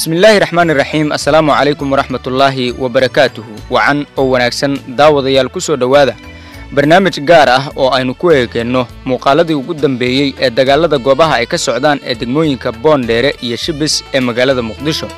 bismillaahi raxmaani raxiim assalaamu calaykum waraxmatullaahi wabarakaatuhu wacan oo wanaagsan daawadayaal ku soo dhowaada barnaamij gaar ah oo aynu ku eegeenno muuqaaladii ugu dambeeyey ee dagaalada goobaha ay ka socdaan ee degmooyinka boondheere iyo shibis ee magaalada muqdisho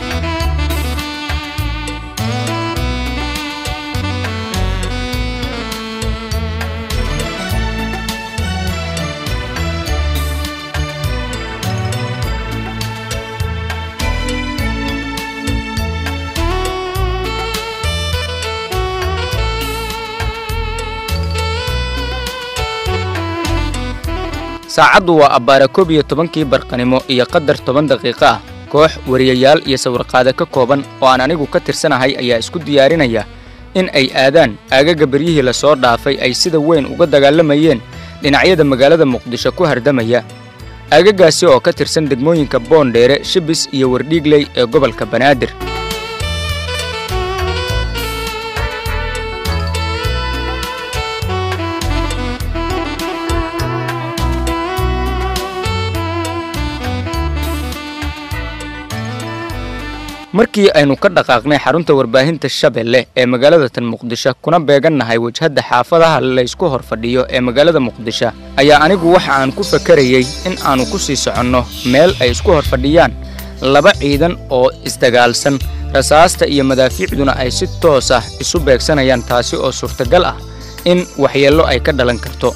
saacaddu waa abbaara koob iyo tobankii barqanimo iyo qadar toban daqiiqo ah koox wariyayaal iyo sawirqaade ka kooban oo aan anigu ka tirsanahay ayaa isku diyaarinaya in ay aadaan aagaga beryihii la soo dhaafay ay sida weyn uga dagaalamayeen dhinacyada magaalada muqdisho ku hardamaya aagagaasi oo ka tirsan degmooyinka boondheere shibis iyo wardhiigley ee gobolka banaadir markii aynu ka dhaqaaqnay xarunta warbaahinta shabeelle ee magaalada tan muqdisho kuna beegannahay wajhadda xaafadaha laysku hor fadhiyo ee magaalada muqdisho ayaa anigu waxa aan ku fakarayey in aannu ku sii soconno meel ay isku hor fadhiyaan laba ciidan oo isdagaalsan rasaasta iyo madaafiicduna ay si toos ah isu beegsanayaan taasi oo suurtagal ah in waxyeello ay ka dhalan karto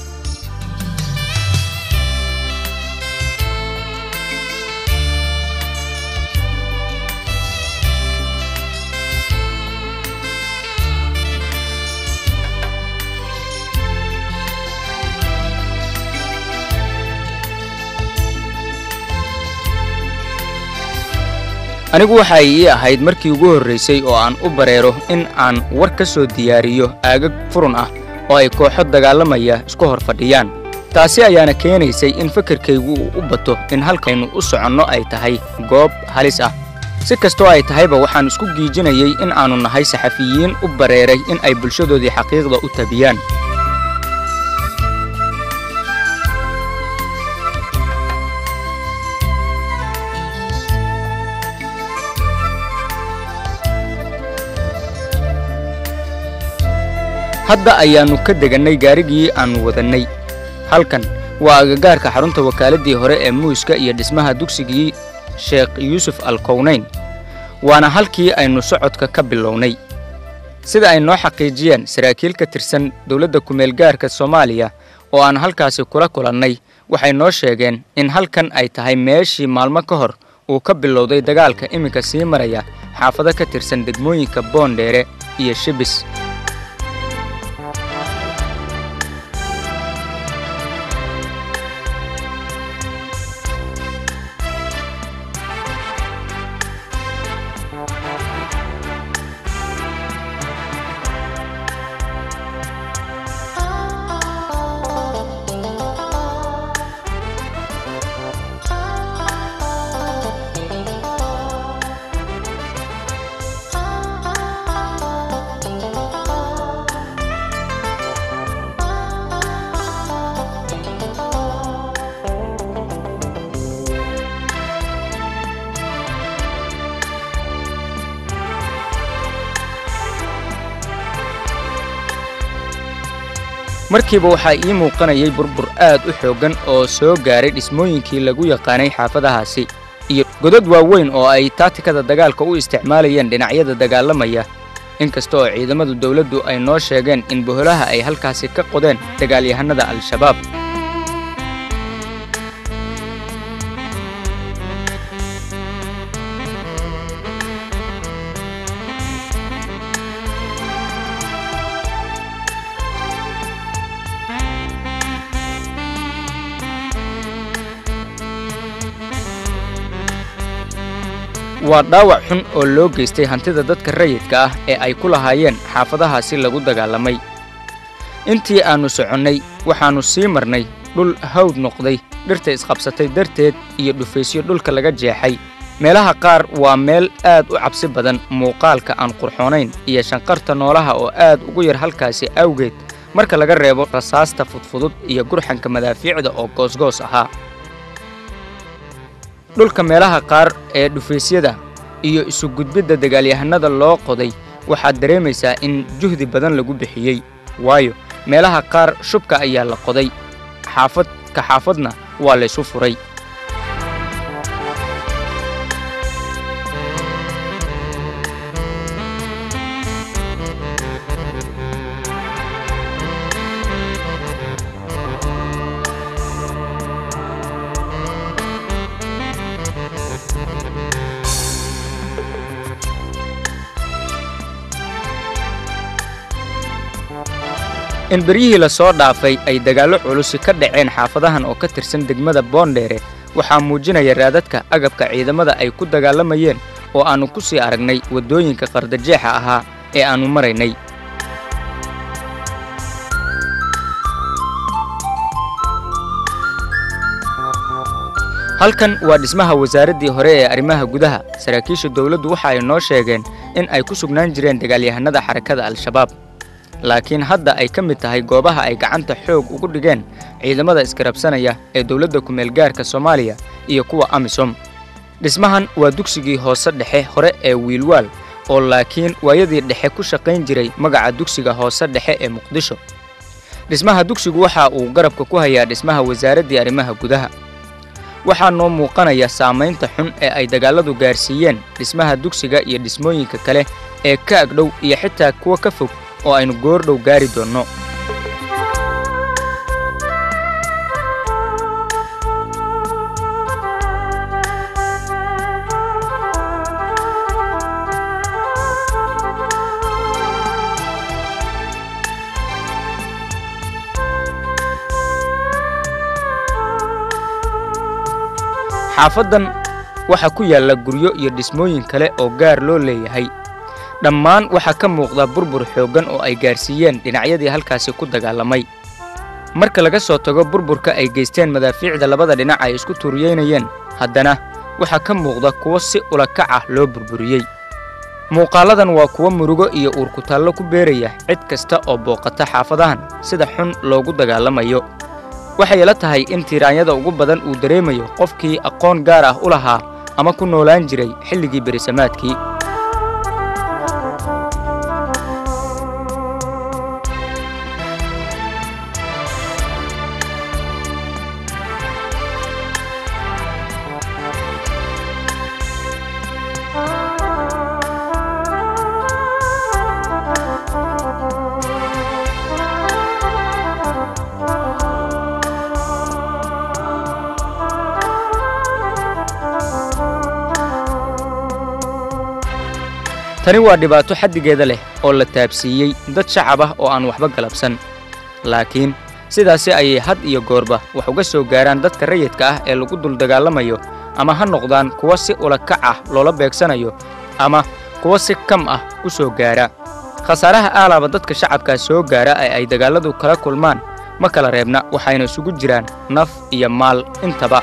anigu waxa ay ii ahayd markii ugu horraysay oo aan u bareero in aan war ka soo diyaariyo aagag furun ah oo ay kooxo dagaalamaya isku hor fadhiyaan taasi ayaana keenaysay in fakarkaygu uu u bato in halkaynu u soconno ay tahay goob halis ah si kastoo ay tahayba waxaan isku giijinayay in aannu nahay saxafiyiin u bareeray in ay bulshadoodii xaqiiqda u tabiyaan hadda ayaannu ka degannay gaarigii aannu wadannay halkan waa agagaarka xarunta wakaaladii hore ee muuska iyo dhismaha dugsigii sheekh yuusuf alkownayn waana halkii aynu socodka ka bilownay sida ay noo xaqiijiyeen saraakiil ka tirsan dowladda kumeelgaarka soomaaliya oo aan halkaasi kula kulannay waxay noo sheegeen in halkan ay tahay meeshii maalmo ka hor uu ka bilowday dagaalka iminka sii maraya xaafado ka tirsan degmooyinka boondheere iyo shibis markiiba waxaa ii muuqanayay burbur aad u xooggan oo soo gaaray dhismooyinkii lagu yaqaanay xaafadahaasi iyo godad waaweyn oo ay taatikada dagaalka u isticmaalayeen dhinacyada dagaalamaya inkasta oo ciidamadu dawladdu ay noo sheegeen in boholaha ay halkaasi ka qodeen dagaalyahannada al-shabaab waa dhaawac xun oo loo geystay hantida dadka rayidka ah ee ay ku lahaayeen xaafadahaasi lagu dagaalamay intii aannu soconnay waxaannu sii marnay dhul hawd noqday dhirta isqabsatay darteed iyo dhufaysyo dhulka laga jeexay meelaha qaar waa meel aad u cabsi badan muuqaalka aan qurxoonayn iyo shanqarta noolaha oo aad ugu yar halkaasi awgeed marka laga reebo rasaasta fudfudud iyo gurxanka madaafiicda oo goosgoos ahaa dhulka meelaha qaar ee dhufaysyada iyo isu gudbidda dagaalyahanada loo qoday waxaad dareemaysaa in juhdi badan lagu bixiyey waayo meelaha qaar shubka ayaa la qoday xaafad ka xaafadna waa laysu furay in beryihii la soo dhaafay ay dagaallo culusi ka dhaceen xaafadahan oo ka tirsan degmada boondheere waxaa muujinaya raadadka agabka ciidamada ay ku dagaalamayeen oo aannu ku sii aragnay waddooyinka qardajeexa ahaa ee aannu maraynay halkan waa dhismaha wasaaraddii hore ee arrimaha gudaha saraakiisha dawladdu waxa ay noo sheegeen in ay ku sugnaan jireen dagaalyahanada xarakada al-shabaab laakiin hadda ay ka mid tahay goobaha ay gacanta xoog ugu dhigeen ciidamada iskarabsanaya ee dowladda ku-meelgaarka soomaaliya iyo kuwa amisom dhismahan waa dugsigii hoose dhexe hore ee wiilwaal oo laakiin waayadii dhexe ku shaqayn jiray magaca dugsiga hoose dhexe ee muqdisho dhismaha dugsigu waxa uu garabka ku hayaa dhismaha wasaaraddii arrimaha gudaha waxaa noo muuqanaya saamaynta xun ee ay dagaalladu gaarsiiyeen dhismaha dugsiga iyo dhismooyinka kale ee ka agdhow iyo xitaa kuwa ka fog oo aynu goordhow gaari doonno xaafaddan waxaa ku yaalla guryo iyo dhismooyin kale oo gaar loo leeyahay dhammaan waxaa ka muuqda burbur xooggan oo ay gaarsiiyeen dhinacyadii halkaasi ku dagaalamay marka laga soo tago burburka ay geysteen madaafiicda labada dhinac ay isku tuuriyeynayeen haddana waxaa ka muuqda kuwo si ulakac ah loo burburiyey muuqaalladan waa kuwo murugo iyo uurkutaallo ku beeraya cid kasta oo booqata xaafadahan sida xun loogu dagaalamayo waxay la tahay in tiiraanyada ugu badan uu dareemayo qofkii aqoon gaar ah u lahaa ama ku noolaan jiray xilligii berisamaadkii tani waa dhibaato xaddigeeda leh oo la taabsiiyey dad shacab ah oo aan waxba galabsan laakiin sidaasi ayay had iyo goorba wax uga soo gaaraan dadka rayidka ah ee lagu dul dagaalamayo ama ha noqdaan kuwa si ulakac ah loola beegsanayo ama kuwa si kam ah u soo gaara khasaaraha aalaaba dadka shacabkaa soo gaara ee ay dagaalladu kala kulmaan ma kala reebna waxayna isugu jiraan naf iyo maal intaba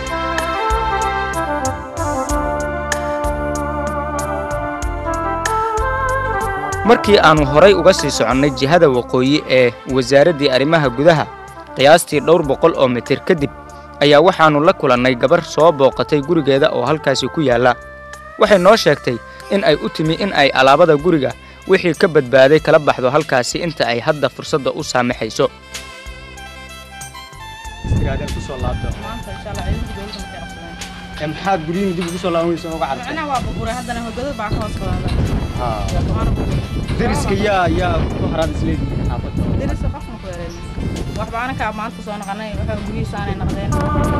markii aannu horay uga sii soconnay jihada waqooyi ee wasaaraddii arrimaha gudaha qiyaastii dhowr boqol oo mitir kadib ayaa waxaannu la kulannay gabar soo booqatay gurigeeda oo halkaasi ku yaalla waxay noo sheegtay in ay u timi in ay alaabada guriga wixii ka badbaaday kala baxdo halkaasi inta ay hadda fursadda u saamaxayso maxaad guryihin dib ugu soo laaban weysa uga carartay macnaha waa burburay haddana hogado baa ka hoos qaada waana burburay deriska yaa yaa ku haraad isleedihiin xaafadda deriska qofna ku yareyn waxba anakaa maanta soo noqonay waxa guryihiisa aanay noqdeen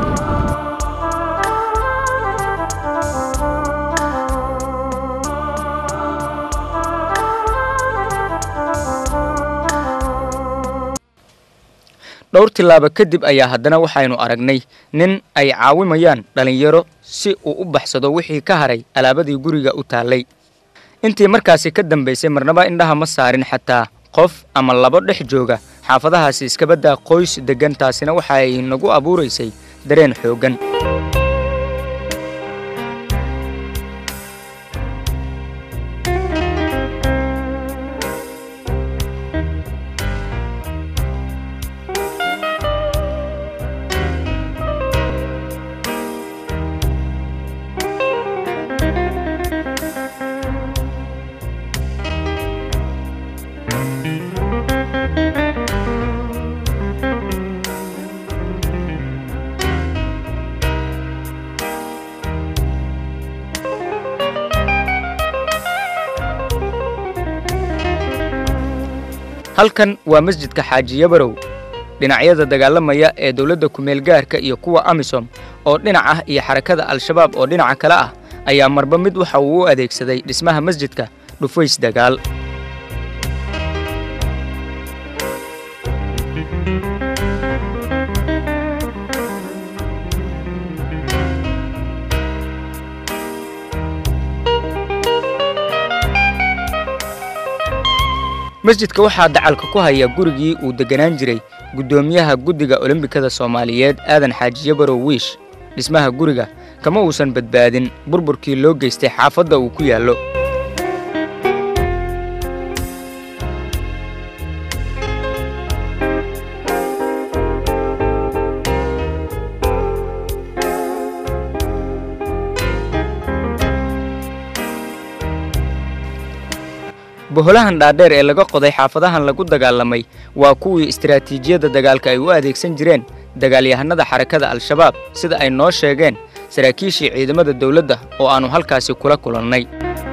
dhowr tillaaba kadib ayaa haddana waxaynu aragnay nin ay caawimayaan dhallinyaro si uu u baxsado wixii ka haray alaabadii guriga u taallay intii markaasi ka dambaysay marnaba indhaha ma saarin xataa qof ama labo dhex jooga xaafadahaasi iskabaddaa qoys deggan taasina waxa ay nagu abuuraysay dareen xooggan halkan waa masjidka xaaji yabarow dhinacyada dagaalamaya ee dowladda kumeel gaarka iyo kuwa amisom oo dhinac ah iyo xarakada al-shabaab oo dhinaca kale ah ayaa marba mid waxa uu u adeegsaday dhismaha masjidka dhufays dagaal masjidka waxaa dacalka ku haya gurigii uu degganaan jiray guddoomiyaha guddiga olombikada soomaaliyeed aadan xaaji yabarow wiish dhismaha guriga kama uusan badbaadin burburkii loo geystay xaafadda uu ku yaallo boholahan dhaadheer ee laga qoday xaafadahan lagu dagaalamay waa kuwii istaraatiijiyadda dagaalka ay u adeegsan jireen dagaalyahanada xarakada al-shabaab sida ay noo sheegeen saraakiishii ciidamada dawladda oo aannu halkaasi kula kulannay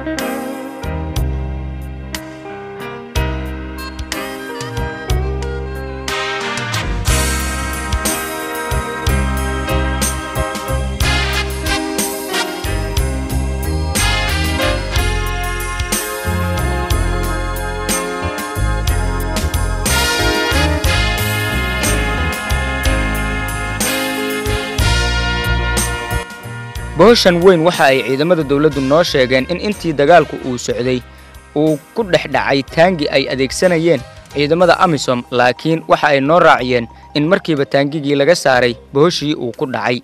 bohoshan weyn waxa ay ciidamada dawladdu noo sheegeen in intii dagaalku uu socday uu ku dhex dhacay taangi ay adeegsanayeen ciidamada amisom laakiin waxa ay noo raaciyeen in markiiba taangigii laga saaray bohoshii uu ku dhacay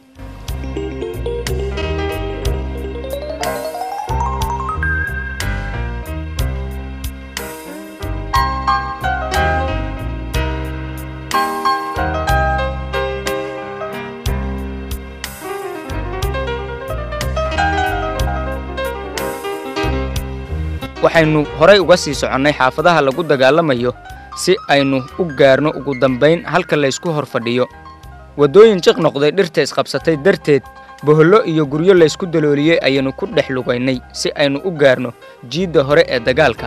waxaynu horay uga sii soconnay xaafadaha lagu dagaalamayo si aynu u gaarno ugu dambayn halka laysku hor fadhiyo waddooyin jiq noqday dhirta isqabsatay darteed bohollo iyo guryo laysku dalooliyey ayaynu ku dhex lugaynay si aynu u gaarno jiidda hore ee dagaalka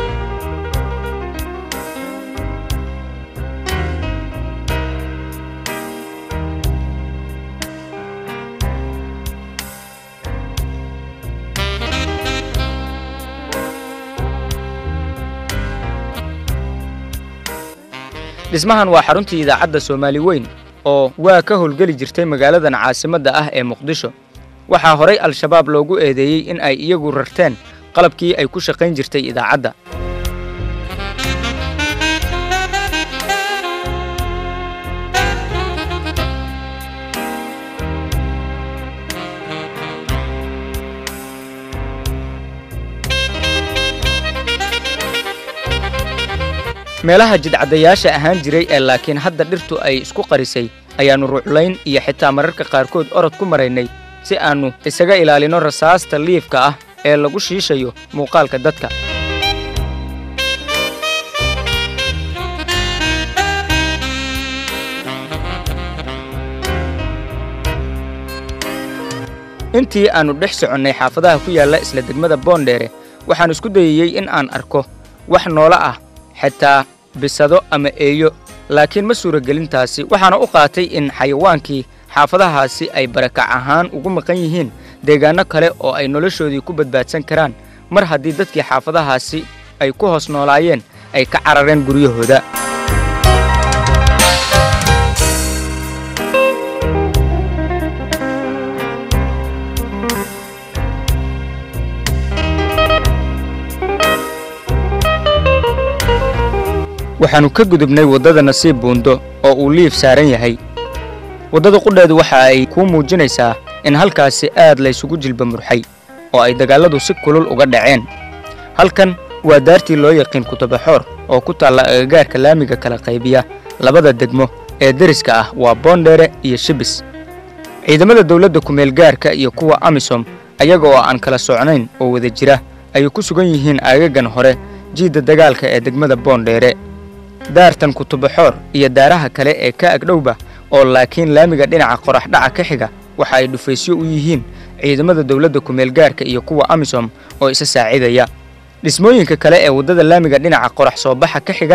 dhismahan waa xaruntii idaacadda soomaali weyn oo waa ka howlgeli jirtay magaaladan caasimadda ah ee muqdisho waxaa horay al-shabaab loogu eedeeyey in ay iyagu rarteen qalabkii ay ku shaqayn jirtay idaacadda meelaha jidcadayaasha ahaan jiray ee laakiin hadda dhirtu ay isku qarisay ayaannu ruuclayn iyo xitaa mararka qaarkood orod ku maraynay si aannu isaga ilaalino rasaasta liifka ah ee lagu shiishayo muuqaalka dadka intii aannu dhex soconnay xaafadaha ku yaalla isla degmada boondheere waxaan isku dayayey in aan arko wax noola ah xitaa bisado ama eeyo laakiin ma suuragelintaasi waxaana u qaatay in xayawaankii xaafadahaasi ay barakac ahaan ugu maqan yihiin deegaanno kale oo ay noloshoodii ku badbaadsan karaan mar haddii dadkii xaafadahaasi ay ku hoos noolaayeen ay ka carareen guryahooda waxaannu ka gudubnay waddada nasiib buundo oo uu liif saaran yahay waddada qudheedu waxa ay kuu muujinaysaa in halkaasi aad laysugu jilba murxay oo ay dagaalladu si kulul uga dhaceen halkan waa daartii loo yaqiin kutabaxoor oo ku taalla agagaarka laamiga kala qaybiya labada degmo ee deriska ah waa boondheere iyo shibis ciidamada dawladda kumeel gaarka iyo kuwa amisom ayaga oo aan kala socnayn oo wada jira ayay ku sugan yihiin aagagan hore jiidda dagaalka ee degmada boondheere daartan kutubaxoor iyo daaraha kale ee ka agdhowba oo laakiin laamiga dhinaca qoraxdhaca ka xiga waxa ay dhufaysyo u yihiin ciidamada dawladda kumeel gaarka iyo kuwa amisom oo isa saacidaya dhismooyinka kale ee waddada laamiga dhinaca qorax soo baxa ka xigana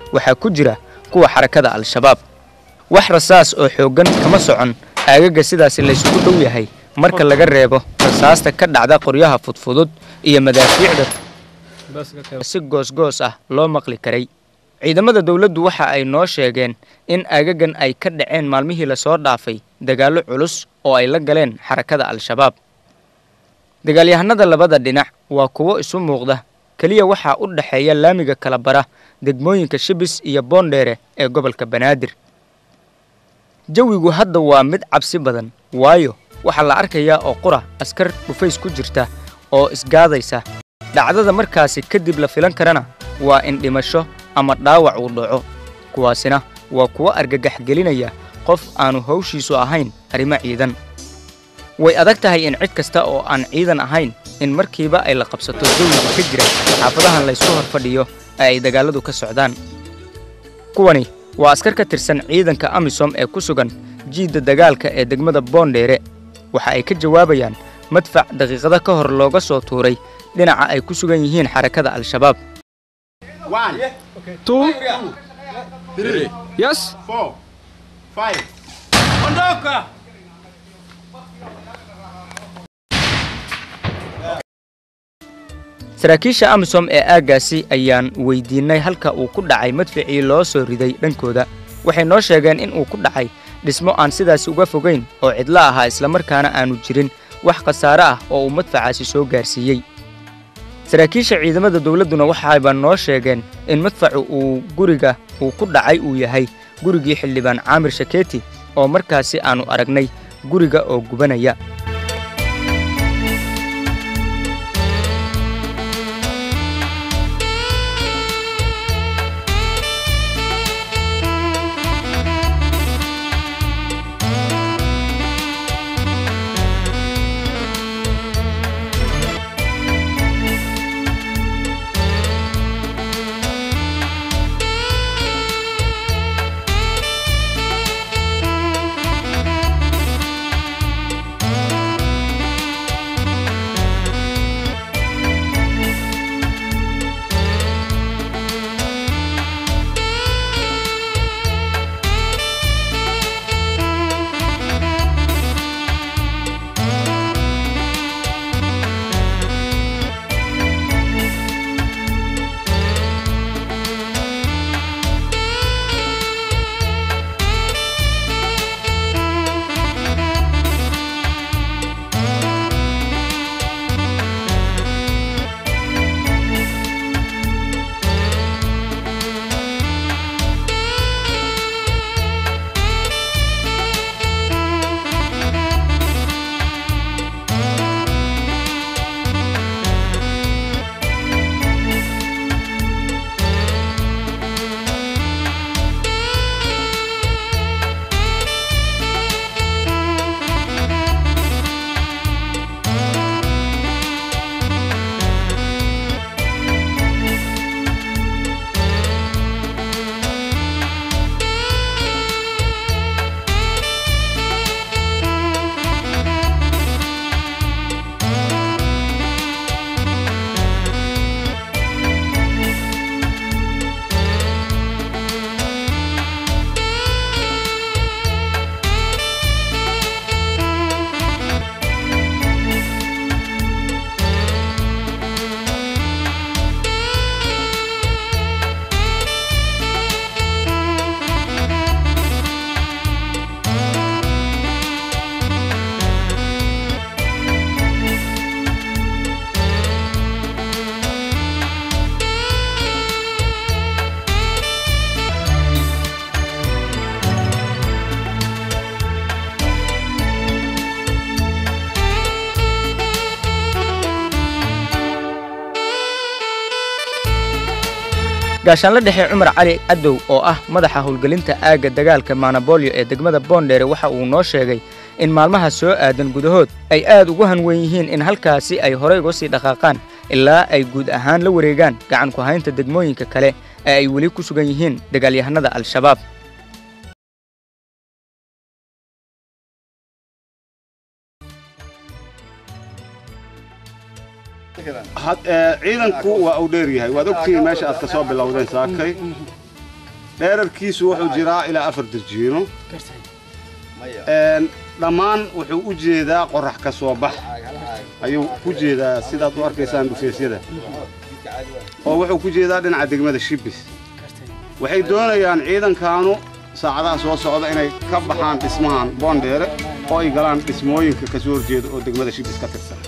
waxaa ku jira kuwa xarakada al-shabaab wax rasaas oo xooggan kama socon aagaga sidaasi laysugu dhow yahay marka laga reebo rasaasta ka dhacda qoryaha fudfudud iyo madaafiicda si goosgoos ah loo maqli karay ciidamada dowladdu waxa ay noo sheegeen in aagagan ay ka dhaceen maalmihii lasoo dhaafay dagaallo culus oo ay la galeen xarakada al-shabaab dagaalyahanada labada dhinac waa kuwo isu muuqda keliya waxaa u dhexeeya laamiga kala bara degmooyinka shibis iyo boondheere ee gobolka banaadir jawigu hadda waa mid cabsi badan waayo waxaa la arkayaa oo qura askar dhufays ku jirta oo isgaadaysa dhacdada markaasi kadib la filan karana waa in dhimasho ama dhaawac uu dhaco kuwaasina waa kuwo argagax gelinaya qof aanu hawshiisu ahayn arrimo ciidan way adag tahay in cid kasta oo aan ciidan ahayn in markiiba ay la qabsato jawiga ka jira xaafadahan laysku hor fadhiyo ee ay dagaalladu ka socdaan kuwani waa askar ka tirsan ciidanka amisom ee ku sugan jiidda dagaalka ee degmada boondheere waxa ay ka jawaabayaan madfac daqiiqada ka hor looga soo tuuray dhinaca ay ku sugan yihiin xarakada al-shabaab One, Two. three, Yes. four, five. saraakiisha amisom ee aaggaasi ayaan weydiinnay halka uu ku dhacay madficii loo soo riday dhankooda waxay noo sheegeen in uu ku dhacay dhismo aan sidaasi uga fogayn oo cidlo ahaa islamarkaana aanu jirin wax khasaare ah oo uu madfacaasi soo gaarsiiyey saraakiisha ciidamada dowladduna waxayba noo sheegeen in madfacu uu guriga uu ku dhacay uu yahay gurigii xildhibaan caamir shakeeti oo markaasi aannu aragnay guriga oo gubanaya gaashaanla dhexe cumar cali cadow oo ah madaxa howlgelinta aagga dagaalka manabolyo ee degmada boondheere waxa uu noo sheegay in maalmaha soo aadan gudahood ay aad ugu hanweyn yihiin in halkaasi ay horey uga sii dhaqaaqaan ilaa ay guud ahaan la wareegaan gacan ku haynta degmooyinka kale ee ay weli ku sugan yihiin dagaalyahanada al-shabaab Had- ee, ciidanku waa uu dheer yahay waad ogtihiin meesha aad ka soo bilowdeen saakay dheerarkiisu wuxuu jiraa ilaa afar dirjiino Een, dhammaan wuxuu u jeedaa qorax ka soo bax ayuu ku jeedaa sidaad u arkaysaan dhufeesyada oo wuxuu ku jeedaa dhinaca degmada shibis waxay doonayaan ciidankaanu saacadaha soo socda inay ka baxaan dhismahan boondheere oo ay galaan dhismooyinka ka soo horjeeda oo degmada shibis ka tirsan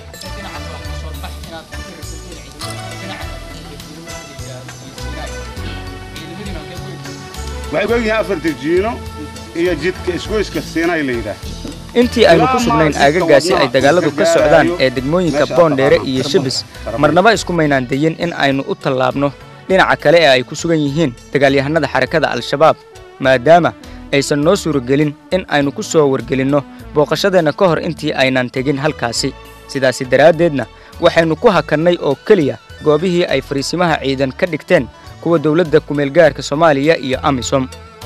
waxay ku egyihiin afar dirjiino iyo jidka isgoyska siinay la yidhaah intii aynu ku sugnayn aagagaasi ay dagaaladu ka socdaan ee degmooyinka boondheere iyo shibis marnaba isku maynaan dayin in aynu u tallaabno dhinaca kale ee ay ku sugan yihiin dagaalyahanada xarakada al-shabaab maadaama aysan noo suuragelin in aynu ku soo wargelinno booqashadeenna ka hor intii aynan tegin halkaasi sidaasi daraaddeedna waxaynu ku hakannay oo keliya goobihii ay fariisimaha ciidan ka dhigteen kuwa dowladda kumeelgaarka soomaaliya iyo amisom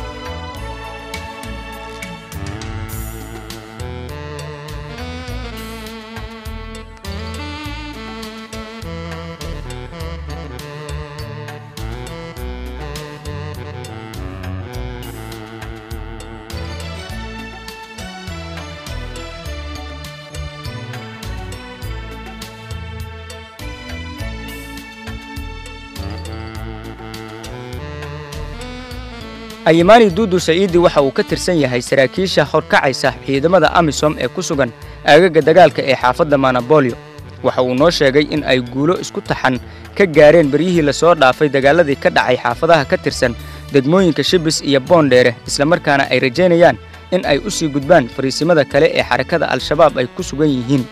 ayimani duudu saciidi waxa uu ka tirsan yahay saraakiisha horkacaysa ciidamada amisom ee ku sugan aagaga dagaalka ee xaafadda manabolio waxa uu noo sheegay in ay guulo isku taxan ka gaareen beryihii lasoo dhaafay dagaaladii ka dhacay xaafadaha ka tirsan degmooyinka shibis iyo boondheere islamarkaana ay rajaynayaan in ay u sii gudbaan fariisimada kale ee xarakada al-shabaab ay ku sugan yihiin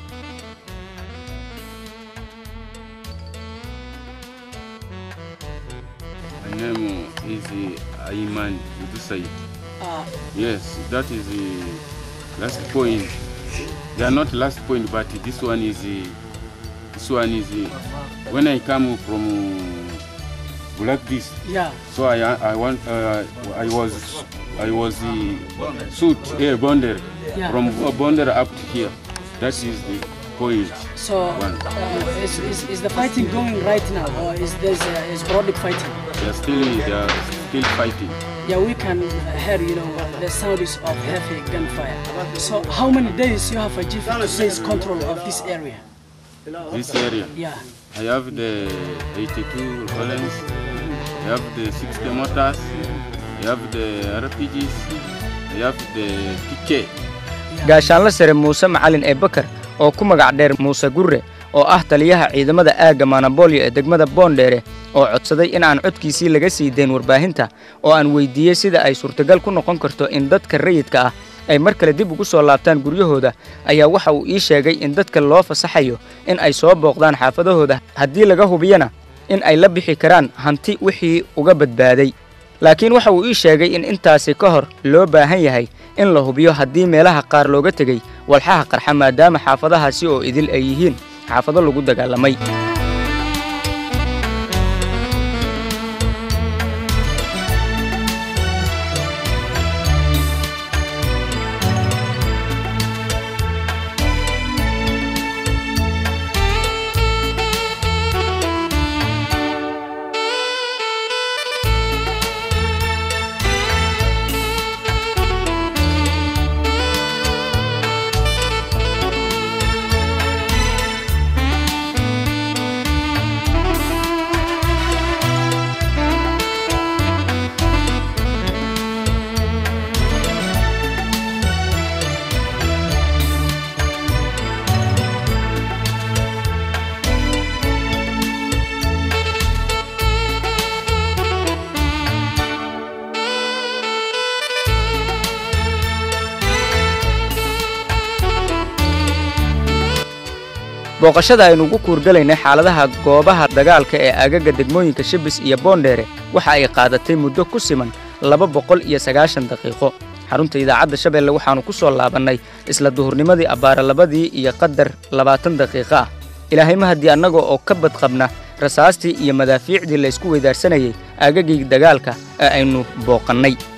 My name is uh, Ayman Udusai. Yes, that is the last point. They are not last point, but this one is uh, this one is uh, when I come from Black this. Yeah. So I I want uh, I was I was uh, suit here bonder Yeah. from bonder up to here. That is the point. So One. uh, is, is, is the fighting going right now, or is there uh, is sporadic fighting? They are still they are still fighting. Yeah, we can hear you know the sounds of heavy gunfire. So how many days you have achieved to seize control of this area? This area. Yeah. I have the 82 Rollins, I have the 60 motors, I have the RPGs, I have the PK. gaashaanla sare muuse macalin ee bakar oo ku magac dheer muuse gurre oo ah taliyaha ciidamada aagga manabolyo ee degmada boondheere oo codsaday in aan codkiisii laga sii dayn warbaahinta oo aan weyddiiyey sida ay suurtagal ku noqon karto in dadka rayidka ah ay mar kale dib ugu soo laabtaan guryahooda ayaa waxa uu ii sheegay in dadka loo fasaxayo in ay soo booqdaan xaafadahooda haddii laga hubiyana in ay la bixi karaan hanti wixii uga badbaaday laakiin waxa uu ii sheegay in intaasi ka hor loo baahan yahay in la hubiyo haddii meelaha qaar looga tegey walxaha qarxa maadaama xaafadahaasi oo idil ay yihiin xaafado lagu dagaalamay booqashada aynu ugu kuurgalaynay xaaladaha goobaha dagaalka ee aagaga degmooyinka shibis iyo boondheere waxa ay qaadatay muddo ku siman laba boqol iyo sagaashan daqiiqo xarunta idaacadda shabeelle waxaannu ku soo laabannay isla duhurnimadii abbaara labadii iyo qadar labaatan daqiiqo ah ilaahay mahadii annaga oo ka badqabna rasaastii iyo madaafiicdii laysku weydaarsanayay aagagii dagaalka ee aynu booqannay